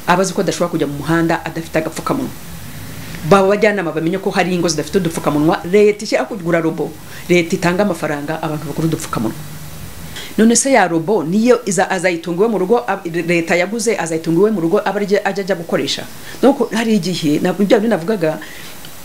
abazi ko adashobora kujya mu muhanda adafite agapfukamunwa baba abajyanama bamenye ko hari ingo zidafite udupfukamunwa leta ishyira kugura robo leta itanga amafaranga abantu bagura udupfukamunwa none se ya robo niyo iza- azayitunga iwe mu rugo ab- leta yaguze azayitunga iwe mu rugo aba ari ajya ajya gukoresha nuko hari igihe nabwo bya bindi navugaga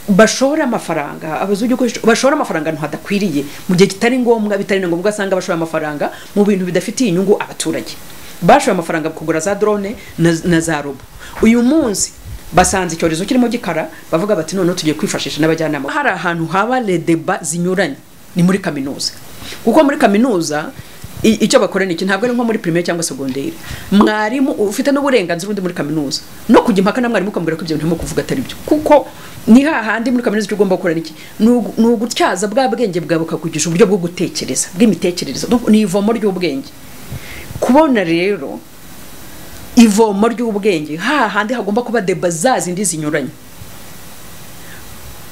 bashora amafaranga abazungu gukoresha- bashora amafaranga ahantu hadakwiriye mu gihe kitari ngombwa bitari na ngombwa asanga bashora amafaranga mu bintu bidafitiye inyungu abaturage bashoye amafaranga kugura za drone na, na za robo uyu munsi basanze icyorezo kirimo gikara bavuga bati noneho tugiye kwifashisha n'abajyanama hari ahantu haba le deba zinyuranye ni muri kaminuza kuko muri kaminuza i- icyo bakora ni iki ntabwo ari nko muri primaire cyangwa segonderi mwarimu ufite n'uburenganzira undi muri kaminuza no kujya impaka na mwarimu ukamubwira ko ibyo bintu urimo kuvuga atari byo kuko ni hahandi muri kaminuza icyo ugomba gukora ni iki Ni ugu- ni ugutyaza bwa bwenge bwawe bukakugisha uburyo bwo gutekereza bw'imitekerereze ni ivomo ry'ubwenge kubona rero ivomo ry'ubwenge hahandi hagomba kuba deba za zindi zinyuranye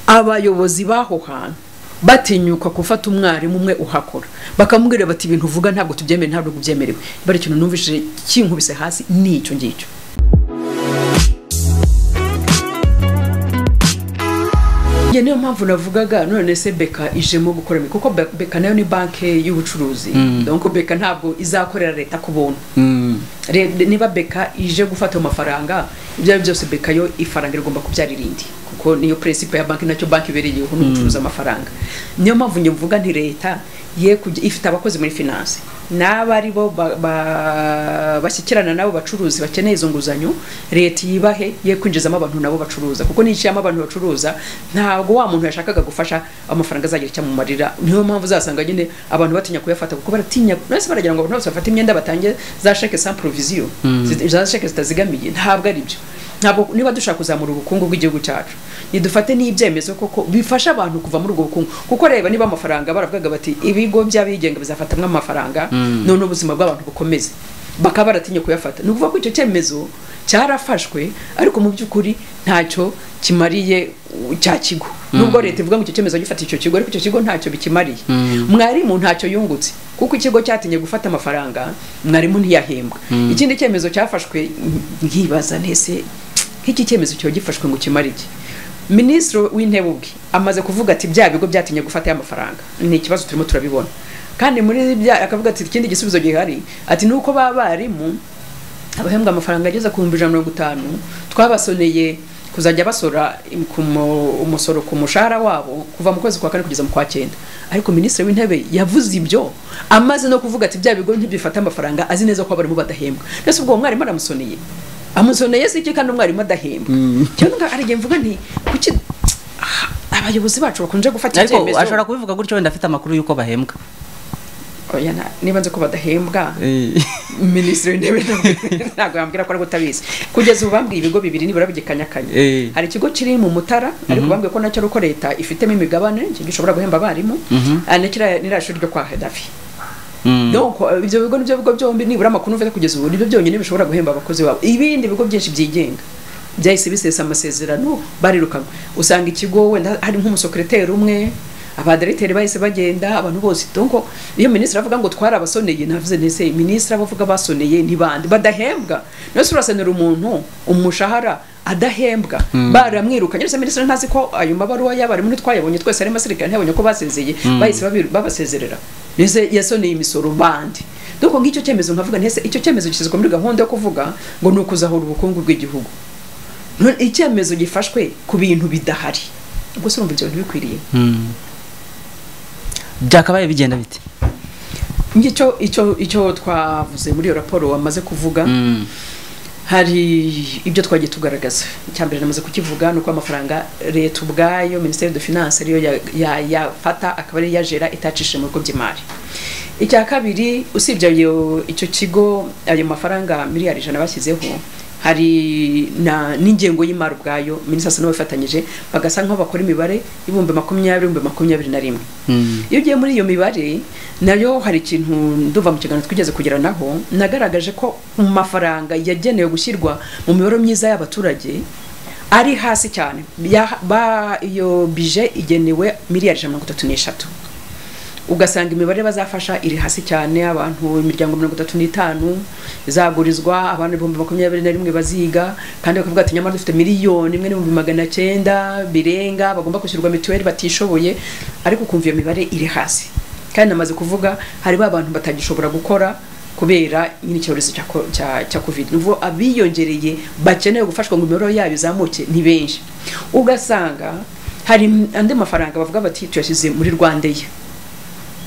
abayobozi b'aho hantu batinyuka gufata umwarimu umwe uhakora bakamubwira bati ibintu uvuga ntabwo tubyemewe ntabwo byemerewe bari ikintu numvise kinkubise hasi ni icyo ngicyo Njye niyo mpamvu navugaga none se beka ijemo gukora imirimo, kuko Be- beka nayo ni banki y'ubucuruzi donc beka ntabwo izakorera leta ku buntu Re- niba beka ije gufata ayo mafaranga ibyo ari byo byose beka yo ifaranga rigomba kubyara irindi kuko niyo principe ya banki nacyo banki ibereyeho ni ugucuruza amafaranga niyo mpamvu njye mvuga nti leta ye kujya ifite abakozi muri finance n'aba ari bo ba- ba- bashyikirana n'abo bacuruzi bakeneye izo nguzanyo leta yibahe ye kwinjizamo abantu nabo bacuruza kuko nishyiramo abantu bacuruza ntabwo wa muntu yashakaga gufasha amafaranga azagira icyo amumarira niyo mpamvu uzasanga nyine abantu batinya kuyafata kuko baratinya nose baragira ngo abantu bose bafate imyenda batange za sheke sans provision zi- za sheke zitazigamiye ntabwo ari byo ntabwo niba dushaka kuzamura ubukungu bw'igihugu cyacu nidufate n'ibyemezo koko bifasha abantu kuva muri ubwo bukungu kuko reba niba amafaranga baravugaga bati ibigo by'abigenga bizafatamwo amafaranga none ubuzima bw'abantu bukomeze bakaba baratinye kuyafata ni ukuvuga ko icyo cyemezo cyarafashwe ariko mu by'ukuri ntacyo kimariye u- cya kigo nubwo leta ivuga ngo icyo cyemezo gifata icyo kigo ariko icyo kigo ntacyo bikimariye mwarimu ntacyo yungutse kuko ikigo cyatinye gufata amafaranga mwarimu ntiyahembwa ikindi cyemezo cyafashwe nkibaza ntese nk'iki cyemezo kiba gifashwe ngo kimare iki minisitiri w'intebe ubwe amaze kuvuga ati bya bigo byatinye gufata ya mafaranga ni ikibazo turimo turabibona kandi muri bya akavuga ati ikindi gisubizo gihari ati ni uko ba barimu abahembwa amafaranga ageze ku bihumbi ijana na mirongo itanu twabasoneye kuzajya basora im- ku mu- umusoro ku mushahara wabo kuva mu kwezi kwa kane kugeza mu kwa cyenda ariko minisitiri w'intebe yavuze ibyo amaze no kuvuga ati bya bigo ntibifata amafaranga azi neza ko abarimu badahembwa mbese ubwo uwo mwarimu aramusoneye amusoneye si iki kandi umwarimu adahembwa cyangwa ari igihe mvuga nti kuki Ah, abayobozi bacu bakunze gufata ariko ibyemezo ashobora kubivuga gutyo wenda afite amakuru y'uko bahembwa Oya, na- niba nzi ko badahembwa minisitiri w'intebe ntabwo- ntabwo yambwira ko ari utabizi kugeza ubu bambwiye ibigo bibiri nibura bigikanyakanya Eh. hari ikigo kiri mu mutara ariko bambwiye ko nacyo ari uko leta ifitemo imigabane iki gishobora guhemba abarimu ah, ni kiriya- ni ririya shuri ryo kwa hedafi donc eh, ibyo bigo nibyo bigo byombi nibura amakuru mfite kugeza ubu nibyo byonyine bishobora guhemba abakozi babo ibindi bigo byinshi byigenga byahise bisesa amasezerano barirukanwe usanga ikigo wenda hari nk'umusekreteri umwe abadiregiteri bahise bagenda abantu bose donc iyo minisitiri avuga ngo twari abasoneye navuze nese minisitiri abo avuga basoneye ni bande badahembwa nose urasenera umuntu umushahara adahembwa baramwirukanye ndetse minisitiri ntazi ko ayo mabaruwa y'abarimu ntitwayabonye twese harimo abasirikare ntiyabonye ko basezeye bahise babi- babasezerera mbese yasoneye imisoro bande donc ng'icyo cyemezo nkavuga ntese icyo cyemezo gishyizwe muri gahunda yo kuvuga ngo ni ukuzahura ubukungu bw'igihugu None icyemezo gifashwe ku bintu bidahari ubwo se urumva ibyo bintu bikwiriye byakabaye bigenda bite ngicyo icyo icyo twavuze muri iyo raporo wamaze kuvuga hari ibyo twagiye tugaragaza icya mbere namaze kukivuga ni uko amafaranga leta ubwayo minisiteri de finance ariyo ya- ya- yafata akaba ariyo yajera itacishije mu bigo by'imari icya kabiri usibye ayo icyo kigo ayo mafaranga miliyari ijana bashyizeho hari na n'ingengo y'imari ubwayo minisitiri asa n'abafatanyije bagasa nk'aho bakora imibare y'ibihumbi makumyabiri ibihumbi makumyabiri na rimwe iyo ugiye muri iyo mibare nayo hari ikintu nduva mu kiganiro twigeze kugera naho nagaragaje ko mu mafaranga yagenewe gushyirwa mu mibereho myiza y'abaturage ari hasi cyane Ya- ba- iyo bije igenewe miliyari ijana na mirongo itatu n'eshatu ugasanga imibare bazafasha iri hasi cyane abantu imiryango mirongo itatu n'itanu izagurizwa abantu ibihumbi makumyabiri na rimwe baziga kandi bakavuga ati nyamara dufite miliyoni imwe n'ibihumbi magana cyenda birenga bagomba kwishyurwa mituweli batishoboye ariko ukumva iyo mibare iri hasi kandi namaze kuvuga hari ba bantu batagishobora gukora kubera nyine icyorezo cya ko- cya- cya covid nuvuga abiyongereye bakeneye gufashwa ngo imibare yabo izamuke ni benshi ugasanga hari andi mafaranga bavuga bati tuyashyize muri rwandeya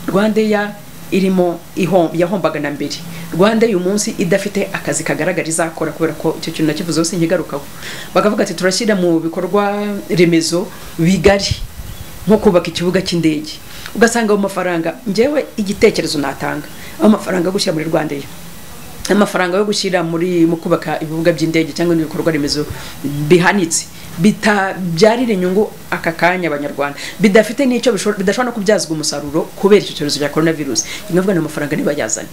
rwandeya irimo ihom- yahombaga na mbere rwanda uyu munsi idafite akazi kagaragara izakora kubera ko icyo kintu nakivuze hose nkigarukaho bakavuga ati turashyira mu bikorwa remezo bigari nko kubaka ikibuga cy'indege ugasanga ayo mafaranga ngewe igitekerezo natanga ayo mafaranga yo gushyira muri rwandeya amafaranga yo gushyira muri mu kubaka ibibuga by'indege cyangwa ibindi bikorwa remezo bihanitse bitabyarira inyungu aka kanya abanyarwanda bidafite n'icyo bishobora- bidashobora no kubyazwa umusaruro kubera icyo cyorezo cya korona virusi inavuga ni amafaranga nibayazane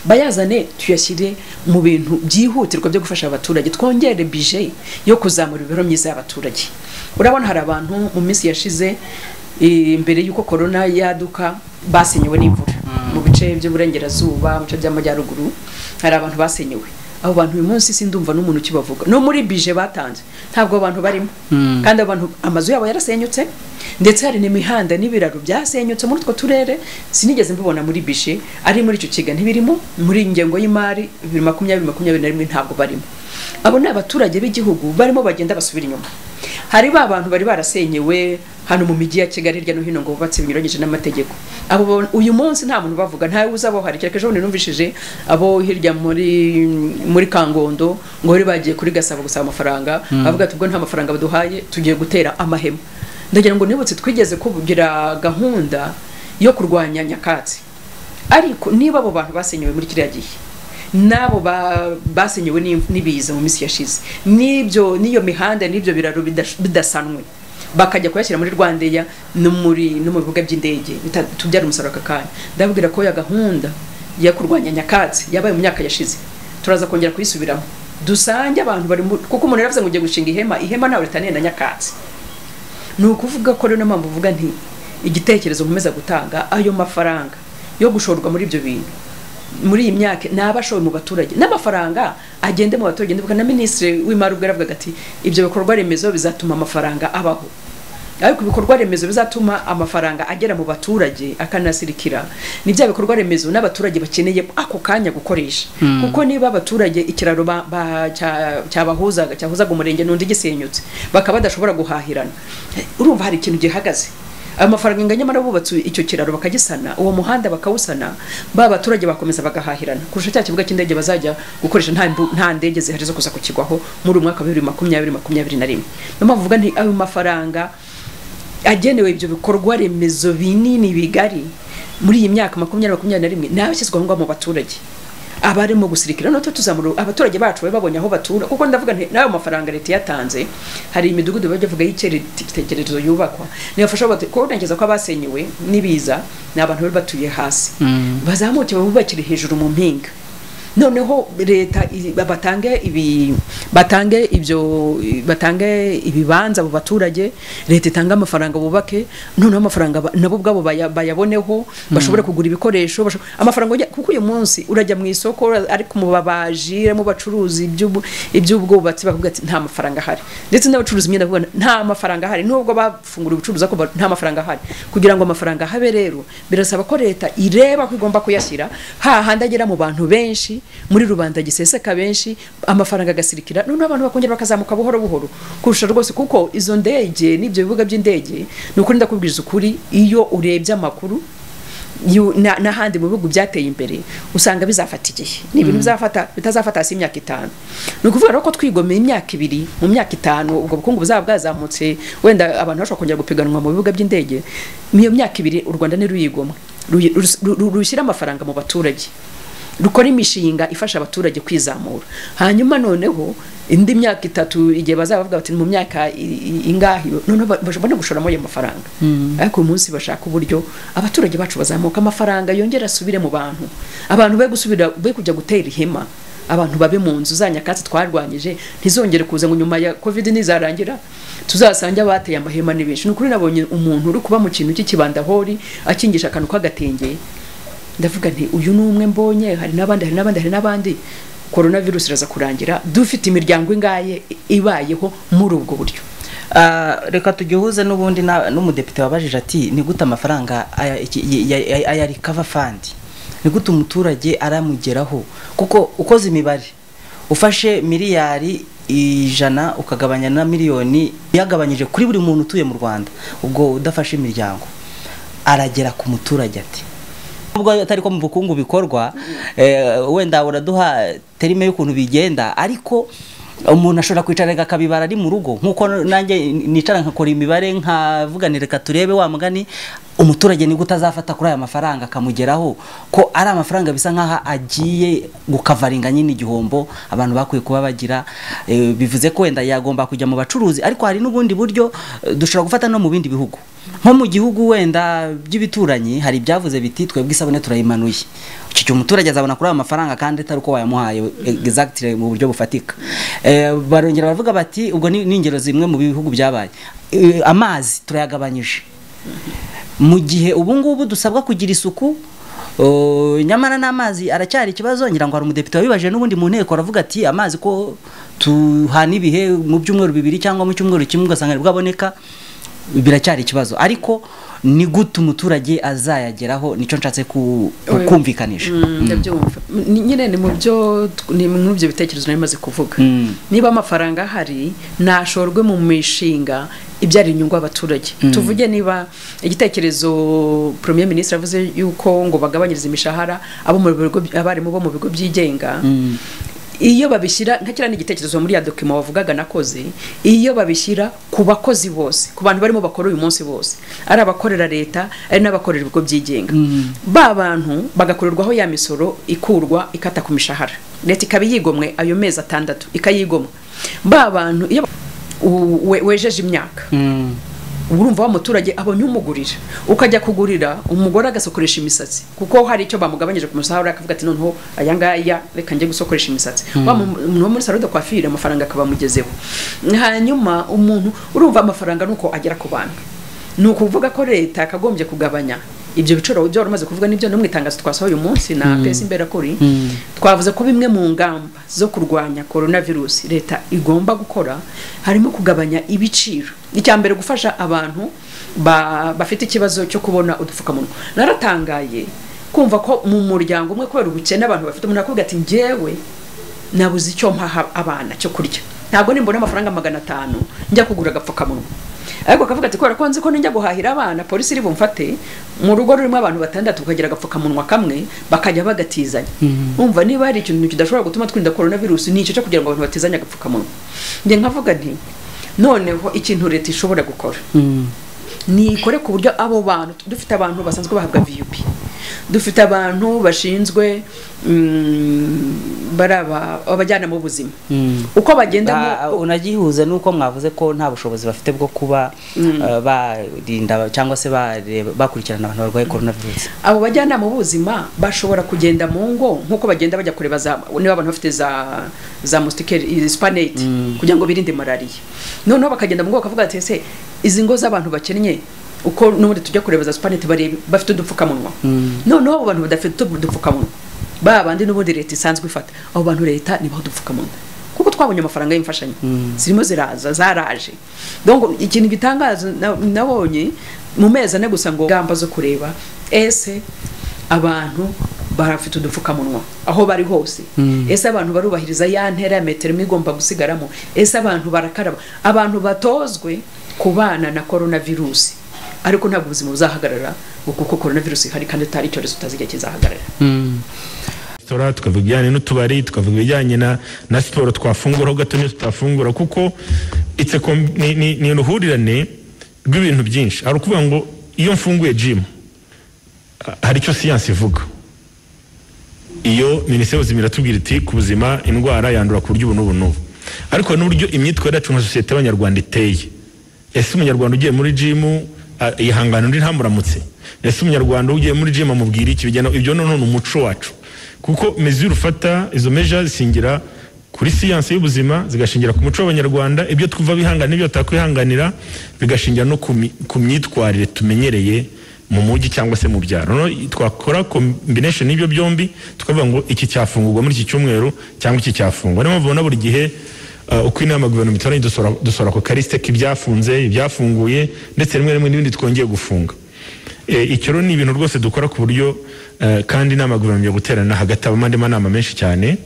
bayazane tuyashyire mu bintu byihutirwa byo gufasha abaturage twongere bije yo kuzamura imibereho myiza y'abaturage urabona hari abantu mu minsi yashize eh, mbere y'uko korona yaduka basenyewe n'imvura mu bice by'uburengerazuba mu bice by'amajyaruguru hari abantu basenyewe abo bantu uyu munsi sindumva n'umuntu ukibavuga no muri bije batanze ntabwo abantu barimo Mm. kandi abantu amazu yabo yarasenyutse ndetse hari n'imihanda n'ibiraro byasenyutse muri utwo turere sinigeze mbibona muri bije ari muri icyo kiga ntibirimo muri iyi ngengo y'imari bibiri makumyabiri makumyabiri na rimwe ntabwo barimo abo ni abaturage b'igihugu barimo bagenda basubira inyuma hari ba bantu bari barasenyewe hano mu mijyi ya kigali hirya no hino ngo bubatse binyuranyije n'amategeko abo bo- uyu munsi nta muntu ubavuga ntawe uzabohara kereka ejo bundi numvishije abo hirya muri muri kangondo ngo bari bagiye kuri gasabo gusaba amafaranga bavuga ati ubwo nta mafaranga baduhaye tugiye gutera amahema ndagira ngo nibutse twigeze kugira gahunda yo kurwanya nyakatsi ariko niba abo bantu basenyewe muri kiriya gihe n'abo ba- basenyewe n'im- n'ibiza mu minsi yashize n'ibyo n'iyo mihanda n'ibyo biraro bidash- bidasanwe bakajya kuyashyira muri rwandeya no muri no mu bibuga by'indege bita- tubyara umusaruro aka kanya ndababwira ko ya gahunda yo kurwanya nyakatsi yabaye mu myaka yashize turaza kongera kuyisubiramo dusange abantu bari mu- kuko umuntu yaravuze ngo ugiye gushinga ihema ihema ntawe ritaniye na nyakatsi ni ukuvuga ko rero mpamvu uvuga nti igitekerezo nkomeza gutanga ayo mafaranga yo gushorwa muri ibyo bintu muri iyi myaka naba ashowe mu baturage n'amafaranga agende mu baturage ndibuka na minisitiri w'imari ubwo yaravugaga ati ibyo bikorwa remezo bizatuma amafaranga abaho ariko ibikorwa remezo bizatuma amafaranga agera mu baturage akanasirikira ni bya bikorwa remezo n'abaturage bakeneye ako kanya gukoresha kuko niba abaturage ikiraro ba- ba- cya- cyabahuzaga cyahuzaga umurenge n'undi gisenyutse bakaba badashobora guhahirana urumva hari ikintu gihagaze ayo mafaranga ingana nyamara bubatse icyo kiraro bakagisana uwo muhanda bakawusana ba baturage bakomeza bagahahirana kurusha cya kibuga cy'indege bazajya gukoresha nta, mbu- nta ndege zihari zo kuza kukigwaho muri uyu mwaka wa bibiri makumyabiri makumyabiri na rimwe niyo mpamvu uvuga nti ayo mafaranga agenewe ibyo bikorwa remezo binini bigari muri iyi myaka makumyabiri makumyabiri na rimwe ni abashyizwe aho ngaho mu baturage abarimo gusirikira noneho tuzamura abaturage bacu babe babonye aho batura kuko ndavuga nti n'ayo mafaranga leta yatanze hari imidugudu bajya bavuga y'icyerekezo yubakwa nibafasha batu- kuko ntekereza ko abasenyewe n'ibiza ni abantu bari batuye hasi bazamuke babubakire hejuru mu mpinga noneho leta i- batange ibi batange ibyo batange ibibanza mu baturage leta itange amafaranga bubake noneho amafaranga ba- nabo ubwabo baya- bayaboneho bashobore kugura ibikoresho basho- amafaranga ujya- kuko uyu munsi urajya mu isoko ura- ariko mu babaji mu bacuruzi iby'ubu- iby'ubwubatsi bakavuga ati nta mafaranga ahari ndetse n'abacuruzi imyenda bakavuga nta mafaranga ahari nubwo bafungura ubucuruzi ariko ba- nta mafaranga ahari kugira ngo amafaranga habe rero birasaba ko leta ireba ko igomba kuyashyira hahandi agera mu bantu benshi muri rubanda giseseka benshi amafaranga agasirikira noneho abantu bakongera bakazamuka buhoro buhoro kurusha rwose kuko izo ndege n'ibyo bibuga by'indege ni ukuri ndakubwiza ukuri iyo urebye amakuru yu- na- n'ahandi mu bihugu byateye imbere usanga bizafata igihe ni ibintu bizafata bitazafata hasi imyaka itanu ni ukuvuga rero ko twigomeye imyaka ibiri mu myaka itanu ubwo bukungu buzaba bwazamutse wenda abantu bashobora kongera gupiganwa mu bibuga by'indege mu iyo myaka ibiri u rwanda ntiruyigomwe Ruyi- rus- ru- ru- rushyire amafaranga mu baturage rukora imishinga ifasha abaturage kwizamura hanyuma noneho indi myaka itatu igihe bazaba bavuga bati mu myaka i- i- ingahe noneho ba- bashobora no gushoramo ayo mafaranga ariko uyu munsi bashaka uburyo abaturage bacu bazamuka amafaranga yongera asubire mu bantu abantu be gusubira be kujya gutera ihema abantu babe mu nzu za nyakatsi twarwanyije ntizongere kuza ngo nyuma ya covid nizarangira tuzasange abateye amahema ni benshi ni ukuri nabonye umuntu uri kuba mu kintu cy'ikibandahori akingisha akantu k'agatenge ndavuga nti uyu ni umwe mbonye hari n'abandi hari n'abandi hari n'abandi korona virusi iraza kurangira dufite imiryango ingaye ibayeho muri ubwo buryo Ah, reka tugihuze n'ubundi na- n'umudepite wabajije ati ni gute amafaranga aya- iki- ya- ya- ya- aya recover fund ni gute umuturage aramugeraho kuko ukoze imibare ufashe miliyari ijana ukagabanya na miliyoni yagabanyije kuri buri muntu utuye mu Rwanda ubwo udafashe imiryango aragera ku muturage ati ubwo atari ko mu bukungu bikorwa eh, wenda uraduha terime y'ukuntu bigenda ariko umuntu ashobora kwicara akabibara ari mu rugo nk'uko nanjye nicara nkakora imibare nkavuganira reka turebe wa mugani umuturage ni gute azafata kuri aya mafaranga akamugeraho ko ari amafaranga bisa nk'aho agiye gukavaringa nyine igihombo abantu bakwiye kuba bagira eh, bivuze ko wenda yagomba kujya mu bacuruzi ariko hari n'ubundi buryo eh, dushobora gufata no mu bindi bihugu nko mu gihugu wenda by'ibituranyi hari ibyavuze biti twebwe isabune turayimanuye iki gihe umuturage azabona kuri ayo mafaranga kandi atari uko wayamuhaye exactly mu buryo bufatika Eh, barongera baravuga bati ubwo ni ni ingero zimwe mu bihugu byabaye Eh, amazi turayagabanyije mu gihe ubu ngubu dusabwa kugira isuku uh, nyamara n'amazi aracyari ikibazo ngira ngo hari umudepite wabibajije n'ubundi mu nteko aravuga ati amazi ko tuhana ibihe mu byumweru bibiri cyangwa mu cyumweru kimwe ugasanga nibwo aboneka biracyari ikibazo ariko ni gute umuturage azayageraho nicyo nshatse ku- ku- Oya. kumvikanisha ndabyumva Ni- nyine ni mu byo ni muri ibyo bitekerezo nari maze kuvuga Mm. niba amafaranga ahari nashorwe mu mishinga ibyara inyungu abaturage tuvuge niba igitekerezo premier ministre avuze yuko ngo bagabanyirize imishahara abo mu bigo abarimu bo mu bigo byigenga iyo babishyira nka kiriya ni igitekerezo muri ya dokima wavugaga nakoze iyo babishyira ku bakozi bose ku bantu barimo bakora uyu munsi bose ari abakorera leta ari n'abakorera ibigo byigenga ba bantu bagakorerwaho ya misoro ikurwa ikata ku mishahara leta ikaba yigomwe ayo mezi atandatu ikayigomwa ba bantu iyo u- we- wejeje imyaka Mm. urumva wa muturage abonye umugurira ukajya kugurira umugore agasokoresha imisatsi kuko hari icyo bamugabanyije ku musahara akavuga ati noneho aya ngaya reka njye gusokoresha imisatsi wa mu- umuntu wo muri salo de coiffure amafaranga akaba amugezeho hanyuma umuntu urumva amafaranga nuko agera ku bantu ni ukuvuga ko leta yakagombye kugabanya ibyo biciro byo wari umaze kuvuga nibyo no mu itangazo twasohoye uyu munsi na pesi imberakuri twavuze ko bimwe mu ngamba zo kurwanya korona virusi leta igomba gukora harimo kugabanya ibiciro icya mbere gufasha abantu ba- bafite ikibazo cyo kubona udupfukamunwa naratangaye kumva ko mu muryango umwe kubera ubukene abantu bafite umuntu akubwira ati njyewe nabuze icyo mpaha abana cyo kurya ntabwo nimbona amafaranga magana atanu njya kugura agapfukamunwa ariko akavuga ati kubera ko nzi ko nijya guhahira abana polisi iri bumfate mu rugo rurimo abantu batandatu ukagira agapfukamunwa kamwe bakajya bagatizanya umva niba hari ikintu kidashobora gutuma twirinda korona virusi ni icyo cyo kugira ngo abantu batizanye agapfukamunwa njye nkavuga nti noneho ikintu leta ishobora gukora nikore ku buryo abo bantu dufite abantu basanzwe bahabwa vip dufite abantu bashinzwe mm, bari aba- abajyanama b'ubuzima uko Ba- bagenda unagihuze nuko mwavuze ko nta bushobozi bafite bwo kuba eh, barinda cyangwa se bareba- bakurikirana abantu barwaye coronavirus abo bajyanama b'ubuzima bashobora kugenda mu ngo nk'uko bagenda bajya kureba za niba abantu bafite za za mustikeri spanete kugira ngo birinde malariya noneho bakagenda mu ngo bakavuga ati ese izi ngo z'abantu bakennye uko n'ubundi tujya kureba za spanete barebe bafite udupfukamunwa noneho abo bantu badafite udupfukamunwa ba bandi n'ubundi leta isanzwe ifata abo bantu leta nibaho udupfukamunwa kuko twabonye amafaranga y'imfashanyo zirimo ziraza zaraje donc ikintu gitangaza na- nabonye mu mezi ane gusa ngo gamba zo kureba ese abantu barafite udupfukamunwa aho bari hose ese abantu barubahiriza ya ntera ya metero imwe igomba gusigaramo ese abantu barakaraba abantu batozwe kubana na korona virusi ariko ntabwo ubuzima buzahagarara ngo kuko korona virusi ihari kandi atari icyorezo utazi igihe kizahagarara resitora tukavuga ibijyanye n'utubari tukavuga ibijyanye na, na siporo twafungura ho gato n'iyo tutafungura kuko it's a com- ni, ni, ni uruhurirane rw'ibintu byinshi hari ukuvuga ngo iyo mfunguye gym ha- hari icyo siyansi ivuga iyo minisiteri y'ubuzima iratubwira iti ku buzima indwara yandura ku buryo ubu n'ubu n'ubu ariko hari n'uburyo imyitwarire yacu nka sosiyete y'abanyarwanda iteye ese umunyarwanda ugiye muri jimu ah, yihangana undi ntamuramutse ese umunyarwanda ugiye muri jimu amubwira iki bijyana ibyo noneho ni umuco wacu kuko mezure ufata izo meja zisingira kuri siyansi y'ubuzima zigashingira ku muco w'abanyarwanda ibyo twumva bihangana n'ibyo tutakwihanganira bigashingira no ku mi- ku myitwarire tumenyereye mu mujyi cyangwa se mu byaro Noneho twakora combination y'ibyo byombi tukavuga ngo iki cyafungurwa muri iki cyumweru cyangwa iki cyafungwa niyo mpamvu ubona buri gihe uh, uko inama guverinoma itoranye dusora- dusora ako karisite k'ibyafunze ibyafunguye ndetse rimwe rimwe n'ibindi twongeye gufunga Eh, icyo rero ni ibintu rwose dukora ku buryo eh, kandi inama guverinoma yo guterana hagati abandi manama menshi cyane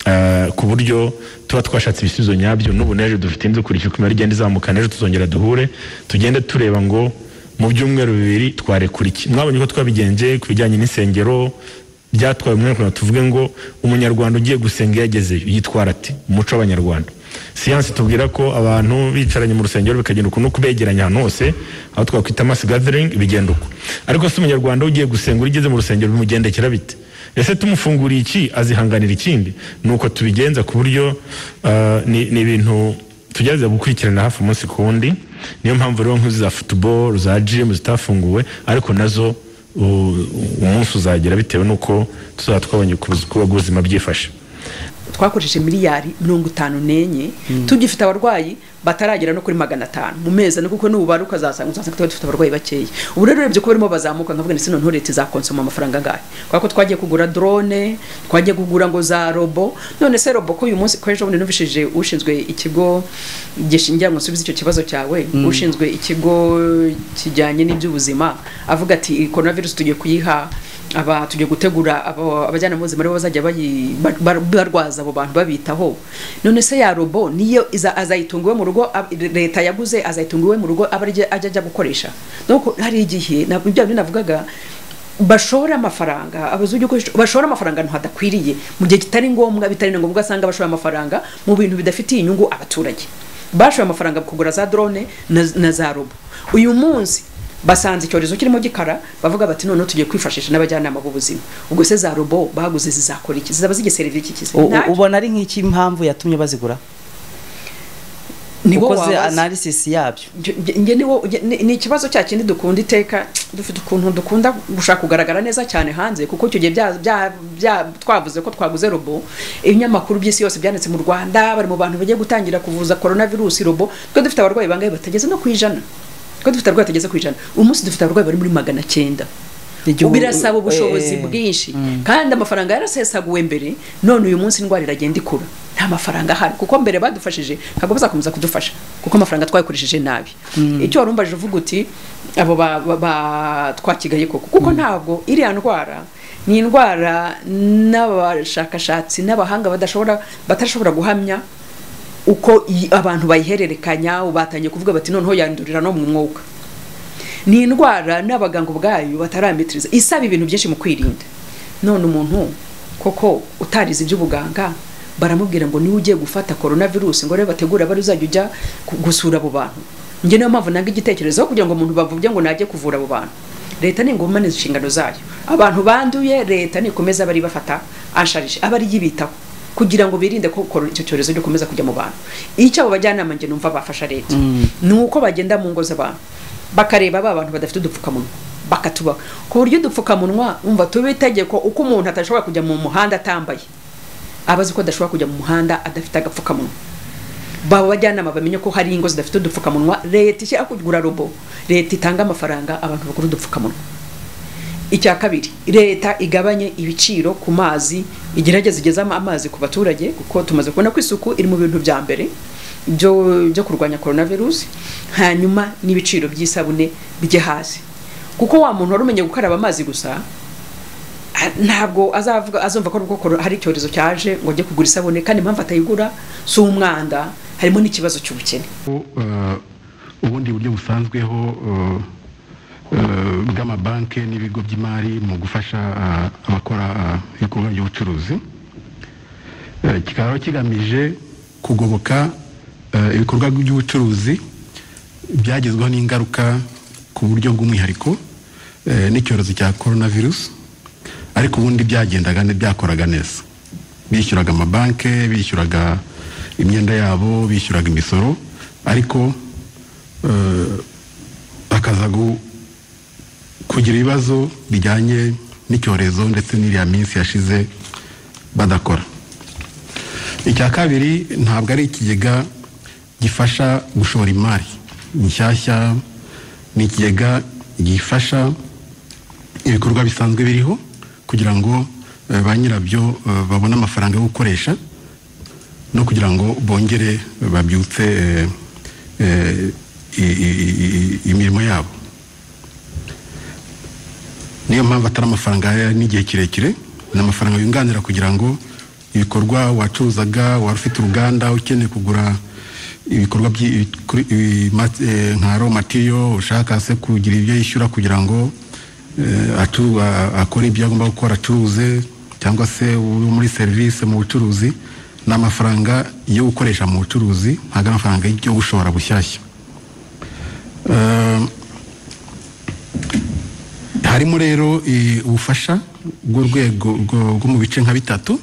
eh, ku buryo tuba twashatse ibisubizo nyabyo n'ubu n'ejo dufite inzu kurikira uko imibare igenda izamuka n'ejo tuzongera duhure tugende tureba ngo mu byumweru bibiri twarekura iki mwabonye ko twabigenje ku bijyanye n'insengero byatwaye umwanya kugira ngo tuvuge ngo umunyarwanda ugiye gusenga iyo agezeyo yitwara ati umuco w'abanyarwanda siyansi tubwira ko abantu bicaranye mu rusengero bikagenda ukuntu kubegeranya ahantu hose aho twakwita mass gathering bigenda uko ariko se umunyarwanda ugiye gusenga uri ugeze mu rusengero bimugendekera bite ese tumufunguriye iki azihanganira ikindi nuko tubigenza ku buryo ah, ni ni ibintu tugerageza gukurikirana hafi umunsi ku wundi niyo mpamvu rero nk'izo za futuboro za jimu zitafunguwe ariko nazo u- umunsi uzagera bitewe n'uko tuzaba twabonye uko ubuz- uko ubuzima byifashe twakoresheje miliyari mirongo itanu n'enye tugifite abarwayi bataragera no kuri magana atanu mu mezi ane kuko n'ububare ukazasanga uzasanga tuba dufite abarwayi bakeya ubu rero urebye ko barimo bazamuka nkavuga ndetse noneho leta izakonsoma amafaranga angahe kubera ko twagiye kugura drone twagiye kugura ngo za robo none se robo ko uyu munsi ko ejo bundi numvishije ushinzwe ikigo gishingira ngo nsubize icyo kibazo cyawe ushinzwe ikigo kijyanye n'iby'ubuzima avuga ati coronavirus tugiye kuyiha aba tugiye gutegura abo- abajyana mu buzima aribo bazajya bayi- bar- bar- barwaza abo bantu babitaho none se ya robo niyo iza- azayitunga iwe mu rugo ab- leta yaguze azayitunga iwe mu rugo aba arya- ajya ajya gukoresha nuko hari igihe na- bya bindi navugaga bashora amafaranga abazungu bashora amafaranga ahantu hadakwiriye mu gihe kitari ngombwa bitari na ngombwa asanga bashora amafaranga mu bintu bidafitiye inyungu abaturage bashoye amafaranga mu kugura za drone na, na za robo uyu munsi basanze icyorezo kirimo gikara bavuga bati noneho tugiye kwifashisha n'abajyanama b'ubuzima ubwo se za robo baguze zizakora iki zizaba zigiye serivisi iki U- u- Ntacyo. ubona ari nk'iki mpamvu yatumye bazigura Ni wowe ukoze wabaza. analysis yabyo Nge- nge- nge ni wo- nge- ni- ni ikibazo cya kindi dukunda iteka dufite ukuntu dukunda gushaka kugaragara neza cyane hanze kuko icyo gihe bya- bya- bya- twavuze ko twaguze robo ibinyamakuru by'isi yose byanditse mu rwanda bari mu bantu bagiye gutangira kuvuza coronavirus robo twe dufite abarwayi bangahe batageze no ku ijana twe dufite abarwayi batageze ku ijana uyu munsi dufite abarwayi bari muri magana cyenda Igihugu- birasaba ubushobozi eh, eh. bwinshi kandi amafaranga yarasesaguwe mbere none uyu munsi indwara iragenda ikura nta mafaranga ahari kuko mbere badufashije ntabwo bazakomeza kudufasha kuko amafaranga twayakoresheje nabi icyo wari umbaje uvuga uti abo ba- ba- ba- twakigaye koko kuko ntabwo iriya ndwara ni indwara n'abashakashatsi n'abahanga badashobora batashobora guhamya uko i- abantu bayihererekanya batangiye kuvuga bati noneho yandurira no mu mwuka ni indwara n'abaganga ubwayo batarametiriza isaba ibintu byinshi mu kwirinda none umuntu koko utarize iby'ubuganga baramubwira ngo niwe ugiye gufata coronavirus ngo rero bategura bari uzajya ujya ku- gusura abo bantu njye niyo mpamvu nanga igitekerezo aho kugira ngo umuntu bavuge ngo najye kuvura abo bantu leta ni ingoma neza inshingano zayo abantu banduye leta nikomeza bari bafata ansharije aba ari yibitaho kugira ngo birinde ko koro- icyo cyorezo gikomeza kujya mu bantu icyo abo bajyanama njye numva bafasha leta ni uko bagenda mu ngo z'abantu bakareba ba bantu badafite udupfukamunwa bakatuba ku buryo udupfukamunwa umva tuba itegeko uko umuntu atashobora kujya mu muhanda atambaye aba azi ko adashobora kujya mu muhanda adafite agapfukamunwa baba bajyanama bamenye ko hari ingo zidafite udupfukamunwa leta ishyira kugura robo leta itanga amafaranga abantu bakora udupfukamunwa icya kabiri leta igabanye ibiciro ku mazi igerageze igeze ama- amazi ku baturage kuko tumaze kubona ko isuku iri mu bintu bya mbere byo byo kurwanya coronavirus hanyuma n'ibiciro by'isabune bijye hasi kuko wa muntu wari umenye gukaraba amazi gusa a- ntabwo azavuga azumva ko nubwo koro- hari icyorezo cyaje ngo ajye kugura isabune kandi impamvu atayigura si umwanda harimo n'ikibazo cy'ubukene ko eh, ubundi buryo busanzweho eh, eh, bw'amabanki n'ibigo by'imari mu gufasha eh, abakora eh, ibikorwa by'ubucuruzi Eh, kikaba kigamije kugoboka eh, ibikorwa by'ubucuruzi byagezweho n'ingaruka ku buryo bw'umwihariko eh, n'icyorezo cya coronavirus ariko ubundi byagendaga ne- byakoraga neza bishyuraga amabanki bishyuraga imyenda yabo bishyuraga imisoro ariko eh, bakaza gu- kugira ibibazo bijyanye n'icyorezo ndetse n'iriya minsi yashize badakora icya kabiri ntabwo ari ikigega gifasha gushora imari nshyashya ni ikigega gifasha ibikorwa bisanzwe biriho kugira ngo eh, ba nyirabyo eh, babone amafaranga yo gukoresha no kugira ngo bongere babyutse eh, eh, i- i- i- i- imirimo yabo niyo mpamvu atari amafaranga ya- n'igihe kirekire ni amafaranga yunganira kugira ngo ibikorwa wacuruzaga wari ufite uruganda ukeneye kugura ibikorwa by'i- ibikuri- ibi- ma- eh, nka ro matiriyo ushaka se kugira ibyo yishyura kugira ngo eh, acu- a- akore ibyo agomba gukora acuruze cyangwa se uri muri serivisi mu bucuruzi ni amafaranga yo gukoresha mu bucuruzi ntabwo ari amafaranga yo gushora bushyashya Eh, harimo rero eh, ubufasha bw'urwego rwo- rwo mu bice nka bitatu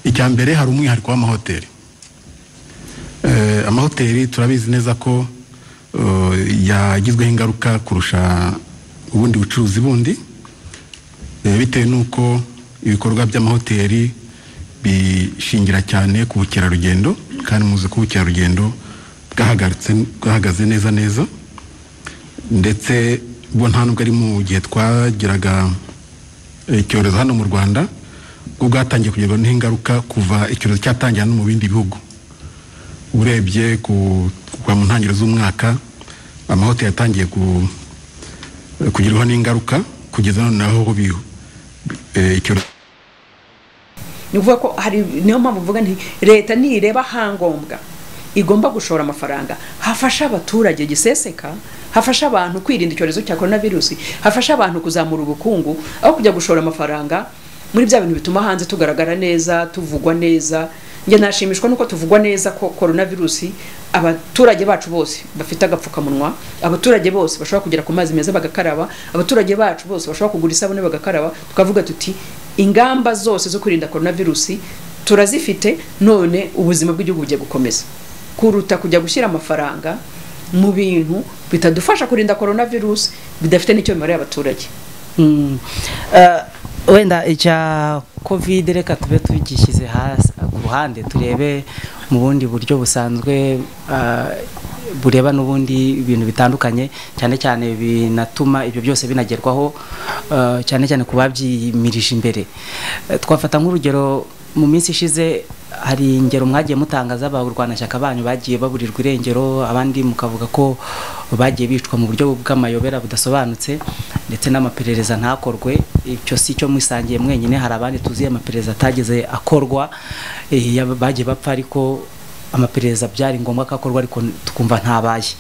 icya mbere hari umwihariko w'amahoteli Eh, amahoteli turabizi neza ko eh, yagizweho ingaruka kurusha ubundi bucuruzi bundi eh, bitewe n'uko ibikorwa by'amahoteli bishingira cyane ku bukerarugendo kandi muzi ko ubukerarugendo bwahagaritse- bwahagaze neza neza ndetse bo nta nubwo ari mu gihe twagiraga eh, icyorezo hano mu rwanda bwo bwatangiye kugerwaho n'ingaruka kuva icyorezo cyatangira no mu bindi bihugu urebye ku- kuva mu ntangiriro z'umwaka amahoteli yatangiye ku- eh, kugerwaho n'ingaruka kugeza none naho ho bihu eh, icyorezo ni ukuvuga ko hari niyo mpamvu mvuga nti leta nireba ahangombwa igomba gushora amafaranga hafasha abaturage giseseka hafasha abantu kwirinda icyorezo cya korona virusi hafasha abantu kuzamura ubukungu aho kujya gushora amafaranga muri bya bintu bituma hanze tugaragara neza tuvugwa neza njye nashimishwa nuko tuvugwa neza ko korona virusi abaturage bacu bose bafite agapfukamunwa abaturage bose bashobora kugera ku mazi meza bagakaraba abaturage bacu bose bashobora kugura isabune bagakaraba tukavuga tuti ingamba zose zo kwirinda korona virusi turazifite none ubuzima bw'igihugu bugiye gukomeza kuruta kujya gushyira amafaranga mu bintu bitadufasha kurinda korona virusi bidafite n'icyo bimarira abaturage Mm. Eh, wenda icya kovide reka tube tugishyize hasi ku ruhande turebe mu bundi buryo busanzwe eh, bureba n'ubundi ibintu bitandukanye cyane cyane binatuma ibyo byose binagerwaho eh, cyane cyane ku babyimirije imbere Eh, twafata nk'urugero mu minsi ishize hari ingero mwagiye mutanga z'abarwanashyaka banyu bagiye baburirwa irengero abandi mukavuga ko bagiye bicwa mu buryo bw'amayobera budasobanutse ndetse n'amaperereza ntakorwe icyo si cyo mwisangiye mwenyine hari abandi tuzi amaperereza atageze akorwa eh, yaba- bagiye bapfa ariko amaperereza byari ngombwa ko akorwa ariko tukumva ntabaye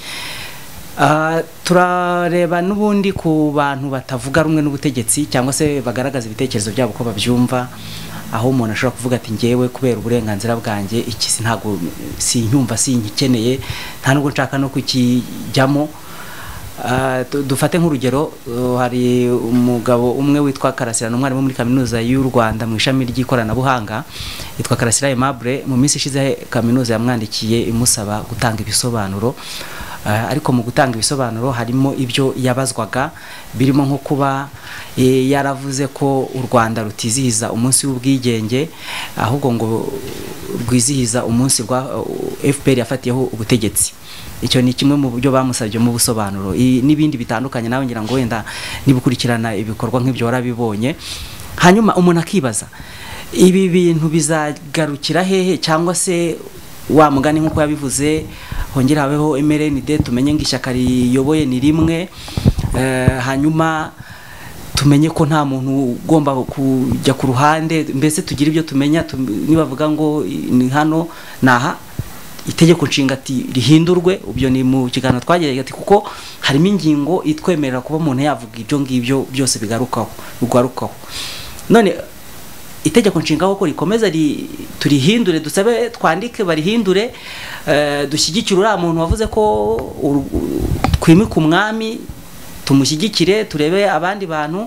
Ah, turareba n'ubundi ku bantu batavuga rumwe n'ubutegetsi cyangwa se bagaragaza ibitekerezo byabo uko babyumva aho umuntu ashobora kuvuga ati ngewe kubera uburenganzira bwanjye iki si ntabwo sinyumva sinyikeneye nta nubwo nshaka no kukijyamo Ah, du- dufate nk'urugero uh, hari umugabo umwe witwa karasira ni umwarimu muri kaminuza y'u rwanda mu ishami ry'ikoranabuhanga yitwa karasira aimable mu minsi ishize kaminuza yamwandikiye imusaba gutanga ibisobanuro Ah, ariko mu gutanga ibisobanuro harimo ibyo yabazwaga birimo nko kuba eh, yaravuze ko u rwanda rutizihiza umunsi w'ubwigenge ahubwo ngo rwizihiza umunsi rwa uh, fpr yafatiyeho ubutegetsi icyo ni kimwe mu buryo bamusabye mu busobanuro I- n'ibindi bitandukanye nawe ngira ngo wenda niba ukurikirana ibikorwa nk'ibyo warabibonye hanyuma umuntu akibaza ibi bintu bizagarukira hehe cyangwa se wa mugani nk'uko yabivuze hongere habeho mrnd tumenye ngo ishyaka riyoboye ni rimwe eh, hanyuma tumenye ko nta muntu ugomba kujya ku ruhande mbese tugire ibyo tumenya tu- nibavuga ngo ni hano naha itegeko nshinga ati rihindurwe ibyo ni mu kiganiro twagerageje ati kuko harimo ingingo itwemerera kuba umuntu yavuga ibyo ngibyo byose bigarukaho bigarukaho none itegeko nshinga koko rikomeza ri- turihindure dusabe twandike barihindure eh, dushyigikire uriya muntu wavuze ko uru- twimika umwami tumushyigikire turebe abandi bantu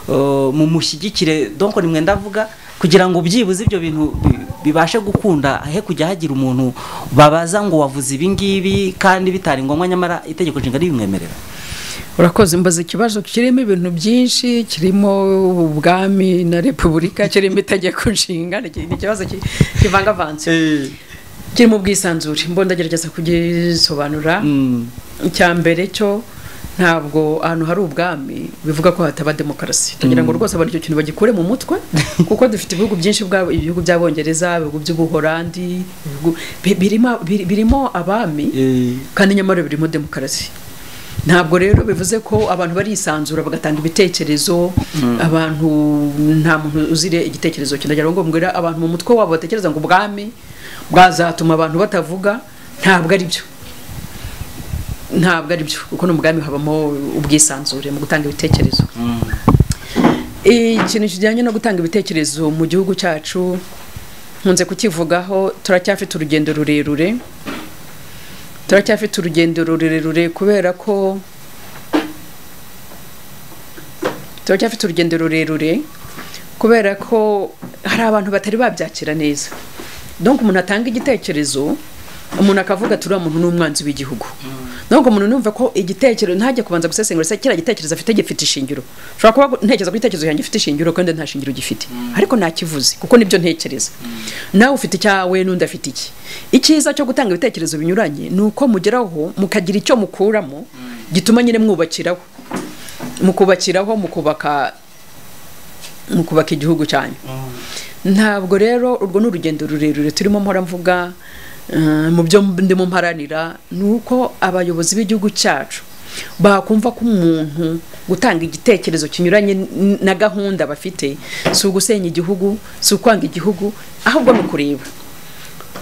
uh, mumushyigikire donc ni mwenda avuga kugira ngo byibuze ibyo bintu bi- bibashe gukunda he kujya hagira umuntu babaza ngo wavuze ibi ngibi kandi bitari ngombwa nyamara itegeko nshinga ribimwemerera urakoze mbaza ikibazo kirimo ibintu byinshi kirimo ubwami na repubulika kirimo itegeko nshinga ni iki- ni ikibazo ki- kivangavanze kirimo ubwisanzure mbona ndagerageza kugisobanura icya mbere cyo ntabwo ahantu hari ubwami bivuga ko hataba demokarasi tugira ngo rwose abantu icyo kintu bagikure mu mutwe kuko dufite ibihugu byinshi bwa- ibihugu by'abongereza ibihugu by'ubuhorandi ibihugu- bi- birimo biri- birimo abami kandi nyamara birimo demokarasi ntabwo rero bivuze ko abantu barisanzura bagatanga ibitekerezo abantu nta muntu uzire igitekerezo cye ndagira ngo mbwira abantu mu mutwe wabo batekereza ngo ubwami bwazatuma abantu batavuga ntabwo ari byo ntabwo ari byo kuko no mu bwami habamo ubwisanzure mu gutanga ibitekerezo ikintu kijyanye no gutanga ibitekerezo mu gihugu cyacu nkunze kukivugaho turacyafite urugendo rurerure turacyafite urugendo rurerure kubera ko turacyafite urugendo rurerure kubera ko hari abantu batari babyakira neza donc umuntu atanga igitekerezo umuntu akavuga ati uriya muntu ni umwanzi w'igihugu donc umuntu numva ko igitekerezo ntajya kubanza gusesengura se kiriya gitekerezo afite gifite ishingiro ushobora kuba ntekereza ko igitekerezo cyanjye gifite ishingiro kandi nta shingiro gifite ariko ntakivuze kuko nibyo ntekereza nawe ufite icyawe n'undi afite iki icyiza cyo gutanga ibitekerezo binyuranye ni uko mugeraho mukagira icyo mukuramo gituma nyine mwubakiraho mukubakiraho mukubaka mukubaka igihugu cyanyu ntabwo rero urwo ni urugendo rurerure turimo mpora mvuga eh, mu byo ndimo mparanira ni uko abayobozi b'igihugu cyacu bakumva ko umuntu gutanga igitekerezo kinyuranye n- na gahunda bafite si ugusenya igihugu si ukwanga igihugu ahubwo ni ukureba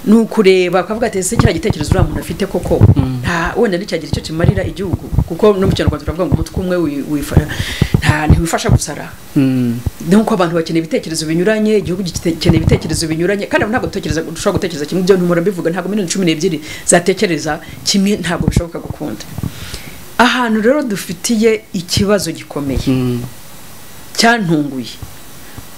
ni ukureba bakavuga ati ese kiriya gitekerezo uriya muntu afite koko nta wenda nticyagira icyo kimarira igihugu kuko no mu kinyarwanda turavuga ngo umutwe umwe wi- wifa- nta- ntiwifasha gusara nuko abantu bakeneye ibitekerezo binyuranye igihugu gikeneye ibitekerezo binyuranye kandi abantu ntabwo dutekereza dushobora gutekereza kimwe ibyo ntumura mbivuga ntabwo miliyoni cumi n'ebyiri zatekereza kimwe ntabwo bishoboka gukunda ahantu rero dufitiye ikibazo gikomeye cyantunguye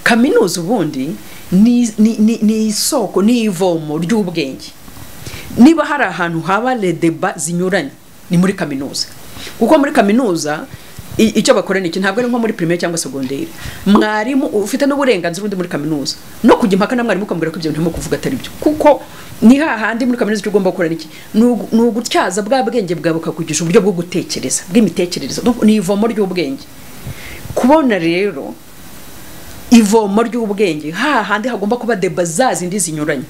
kaminuza ubundi ni- ni ni- ni isoko ni ivomo ry'ubwenge niba hari ahantu haba redeba zinyuranye ni muri kaminuza kuko muri kaminuza i- icyo bakora ni iki ntabwo ari nko muri primaire cyangwa segonderi mwarimu ufite n'uburenganzira undi muri kaminuza no kujya impaka na mwarimu ukamubwira ko ibyo bintu arimo kuvuga atari byo kuko ni hahandi muri kaminuza icyo ugomba gukora ni iki Ni ugu- ni ugutyaza bwa bwenge bwawe bukakugisha uburyo bwo gutekereza bw'imitekerereze Donc, ni ivomo ry'ubwenge kubona rero ivomo ry'ubwenge hahandi hagomba kuba deba za zindi zinyuranye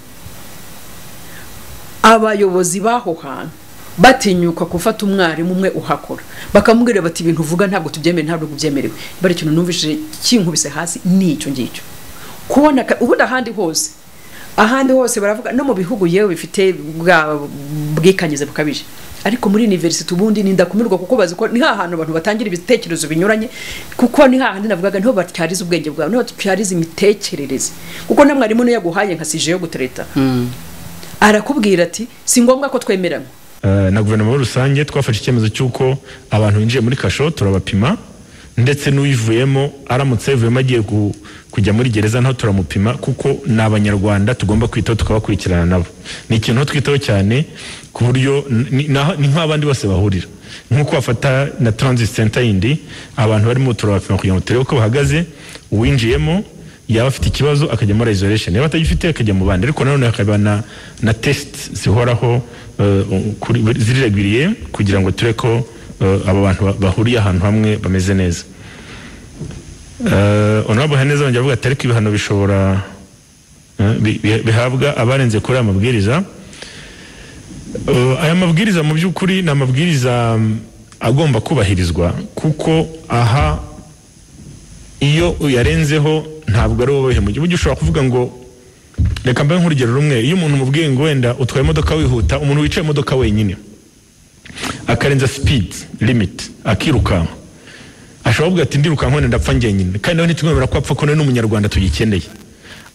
abayobozi b'aho hantu batinyuka gufata umwarimu umwe uhakora bakamubwira bati ibintu uvuga ntabwo tubyemere ntabwo byemerewe bari ikintu numvise kinkubise hasi ni icyo ngicyo kubona ka- ubundi ahandi hose ahandi hose baravuga no mu bihugu yewe bifite bwa bwikanyize bukabije ariko muri university ubundi nindakumirwa kuko bazi ko ni hahantu abantu batangira ibitekerezo binyuranye kuko ni hahandi navugaga niho batyariza ubwenge bwawe niho batyariza imitekerereze kuko na mwarimu niyo yaguhaye nka sije yo gutereta arakubwira ati si ngombwa ko twemeranywa Eh, na guverinoma muri rusange twafashe icyemezo cy'uko abantu binjiye muri kasho turabapima ndetse n'uyivuyemo aramutse yavuyemo agiye ku- kujya muri gereza naho turamupima kuko ni abanyarwanda tugomba kwitaho tukabakurikirana nabo ni ikintu twitaho cyane ku buryo n- ni naho- ni nk'abandi bose bahurira nk'uko bafata na transit center yindi abantu barimo turabapima kugira ngo turebe uko bahagaze uwinjiyemo yaba afite ikibazo akajya muri isolation yaba atagifite akajya mu bandi ariko nanone hakaba na, na test zihoraho eh, kuri- ziriragwiriye kugira ngo ture ko eh, aba bantu ba- bahuriye ahantu hamwe bameze neza Eh, honorable haneza yongera avuga ati ariko ibihano bishobora eh, bi- bi- bihabwa abarenze kuri aya mabwiriza Uh, aya mabwiriza mu by'ukuri ni amabwiriza mm, agomba kubahirizwa kuko aha iyo uyarenzeho ntabwo ari wowe mu gihugu ushobora kuvuga ngo reka mbahe nk'urugero rumwe iyo umuntu umubwiye ngo wenda utwaye imodoka wihuta umuntu wicaye imodoka wenyine akarenza speed limit akirukanka ashobora kuvuga ati ndirukanka wenda ndapfa njyenyine kandi nawe ntitumwemera ko apfa ko nawe ni umunyarwanda tugikeneye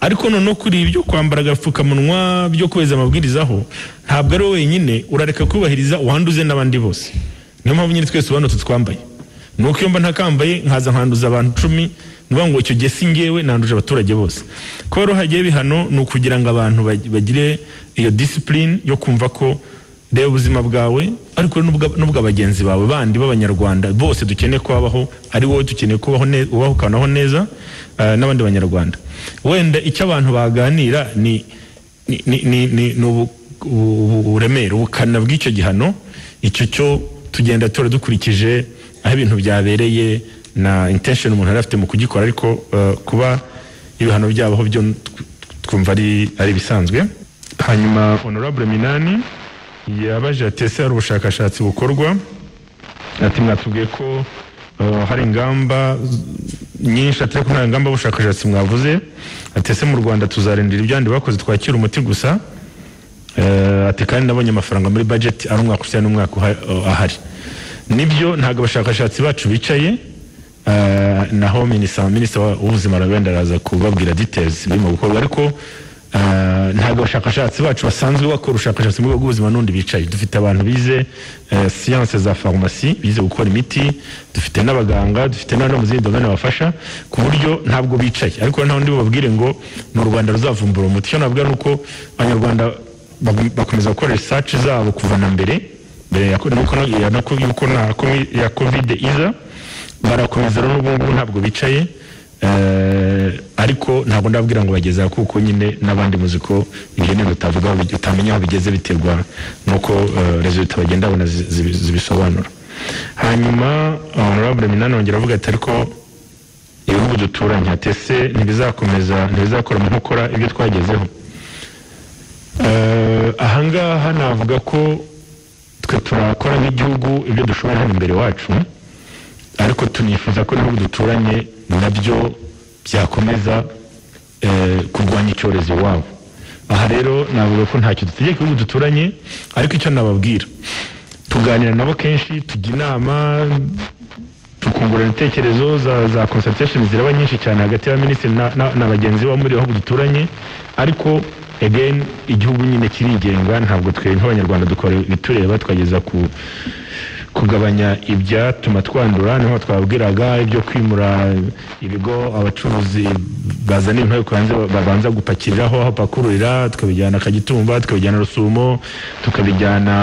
ariko noneho kuri ibyo kwambara agapfukamunwa byo kubahiriza amabwiriza aho ntabwo ari wowe wenyine urareka kubahiriza uwanduze n'abandi bose niyo mpamvu nyine twese ubona tutwambaye ni uko iyo mba ntakambaye nkaza nkanduza abantu icumi ni ukuvuga ngo icyo gihe si ngewe nanduje abaturage bose kuba rero hagiye bihano ni ukugira ngo abantu bag- bagire iyo disipurine yo kumva ko reba ubuzima bwawe ariko n'ubwa bagenzi bawe bandi b'abanyarwanda bose dukeneye ko babaho ari wowe dukeneye ko ubaho ukanaho neza ah, n'abandi banyarwanda wenda icyo abantu baganira ni ni- ni- ni- ni- ni ubu- ubu- uburemere ubukana bw'icyo gihano icyo cyo tugenda tora dukurikije aho ibintu byabereye na intention umuntu yari afite mu kugikora ariko eh, kuba ibihano byabaho byo tw- twumva ari ari ibisanzwe hanyuma honorable minani yabaje ati ese hari ubushakashatsi bukorwa ati mwatubwiye ko eh, hari ingamba z- nyinshi atari ko nta ngamba y'ubushakashatsi mwavuze ati ese mu rwanda tuzarindira ibyandi bakoze twakira umuti gusa Eh, ati kandi nabonye amafaranga muri budget ari umwaka usa n'umwaka uha- eh, ahari nibyo ntabwo abashakashatsi bacu bicaye eh, naho minisita minisita wa- w'ubuzima wenda araza kubabwira details birimo gukorwa ariko eh, ntabwo abashakashatsi bacu basanzwe bakora ubushakashatsi mu rwego rw'ubuzima n'undi bicaye dufite abantu bize eh, siyanse za farumasi bize gukora imiti dufite n'abaganga dufite n'abandi bo mu zindi domene bafasha ku buryo ntabwo bicaye ariko nta wundi bababwire ngo ni u rwanda ruzavumbura umuti icyo nabwira ni uko abanyarwanda bagum- bakomeza gukora research zabo kuva na mbere mbere ya ko- nuko na- ya nako- yuko na komi- ya covid iza barakomeza rero n'ubu ngubu ntabwo bicaye eh, ariko ntabwo ndabwira ngo bageze aha kuko nyine n'abandi muzi ko ibyo ni utavuga utamenya aho bigeze biterwa nuko eh, resulta bagenda babona zi- zibi- zibisobanura hanyuma honorable minani wongera avuga ati ariko ibihugu duturanye ati ese ntibizakomeza ntibizakora mu nkokora ibyo twagezeho Eh, ahangaha navuga ko twe turakora nk'igihugu ibyo dushoboye hano imbere wacu ariko tunifuza ko n'ibihugu duturanye nabyo byakomeza eh, kurwanya icyorezo iwabo aha rero navuga ko ntacyo dutegeka ibihugu duturanye ariko icyo nababwira tuganira nabo kenshi tujya inama tukungurana ibitekerezo za za consultation ziraba nyinshi cyane hagati ya minisitiri na- na na bagenzi bo muri bihugu duturanye ariko again igihugu nyine kirigenga ntabwo twe nk'abanyarwanda dukora ibitureba twageza ku kugabanya ibyatuma twandura niho twabwiraga ibyo kwimura ibigo abacuruzi bazana ibintu ariko hanze babanza gupakiriraho aho pakururira tukabijyana kagitumba tukabijyana rusumo tukabijyana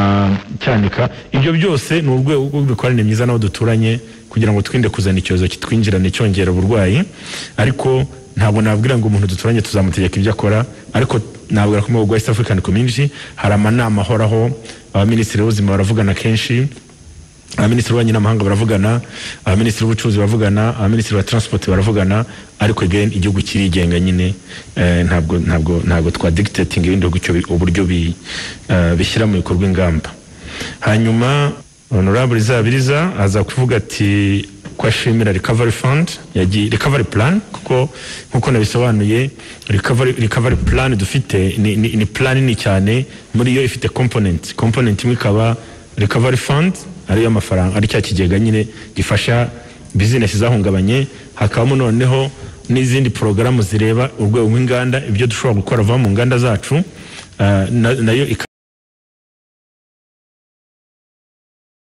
cyanika ibyo byose ni urwego rw'imikoranire myiza n'abo duturanye kugira ngo twirinde kuzana icyorezo kitwinjirane cyongera uburwayi ariko ntabwo nabwira ngo umuntu duturanye tuzamutegeka ibyo akora ariko nabwira ko mu bihugu bya East African Community hari amanama ahoraho abaminisitiri b'ubuzima baravugana kenshi abaminisitiri b'ububanyi n'amahanga baravugana abaminisitiri b'ubucuruzi baravugana abaminisitiri ba transport baravugana ariko again igihugu kirigenga nyine eh, ntabwo ntabwo ntabwo twa dictating ibindi bihugu icyo bi- uburyo bi- eh, bishyira mu bikorwa ingamba hanyuma honorable zabiriza aza kuvuga ati ko ashimira recovery fund yagiye recovery plan kuko nkuko nabisobanuye recovery, recovery plan dufite ni, ni, ni plan nini cyane muri yo ifite component component imwe ikaba recovery fund ariyo amafaranga ari cya kigega nyine gifasha business zahungabanye hakabamo noneho n'izindi porogaramu zireba urwego rw'inganda ibyo dushobora gukora vuba mu nganda zacu ah, na- nayo ikaba